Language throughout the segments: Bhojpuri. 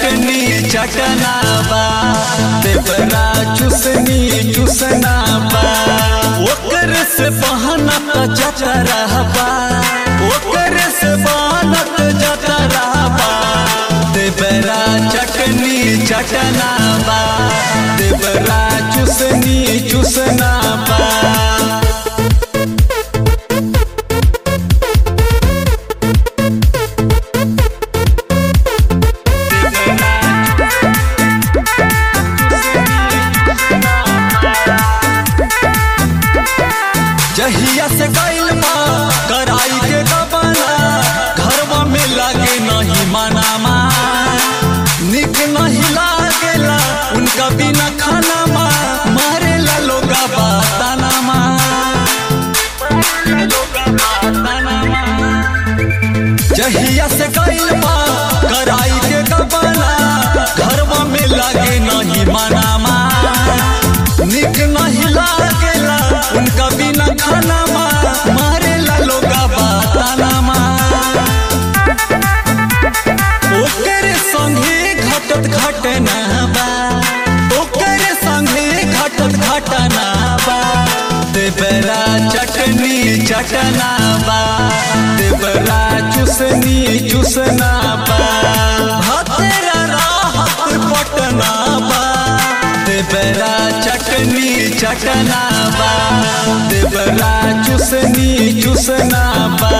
चटनी चटना बा देवरा चुसनी चुसना बा ओकर से बहनत जता रहबा ओकर से बहनत जता रहबा देवरा चटनी चटना बा देवरा चुसनी चुसना बा जहिया से गइल बा कराई के गबना घरवा में लागे नहीं मनामा निक नहीं लागेला उनका बिना खाना मा मारेला लोगा बाताना मा जहिया से गइल बा कराई के गबना घरवा में लागे नहीं मनामा निक नहीं लागेला उनका बिना खाना मा मारेला लोगा बाताना मा ओकर संगे घटत घटना बा ओकर संगे घटत घटना बा देवरा चटनी चटना बा देवरा चुसनी चुसना बा हतेरा राहत पटना बा देवरा चटनी चटना बा देवरा चुसनी चुसना बा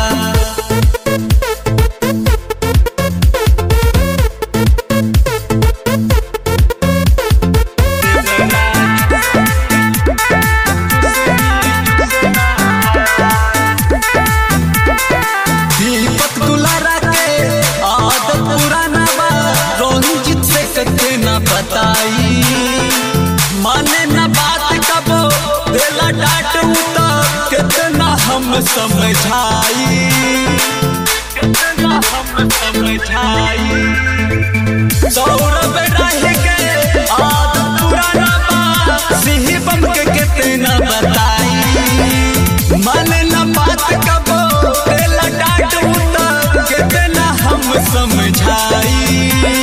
दीपक दुलारा के आदत पुराना बा रंजित से कते न बताई माने न बात कबो देला डांट उता कितना हम समझाई कितना हम समझाई सौरभ रह के आदत पुराना बा सिही बम के कितना बताई मन न बात कबो तेला डांट उता कितना हम समझाई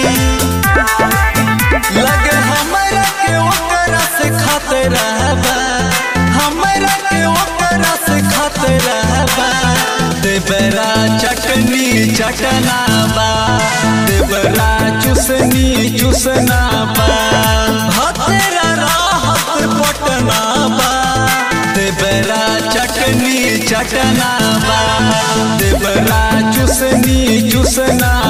लगे हमरा के ओकरा से खाते रहबा हमरा के ओकरा से खाते रहबा देवरा चटनी चटना बा देवरा चुसनी चुसना बा हतेरा राहत पटना बा देवरा चटनी चटना बा देवरा चुसनी चुसना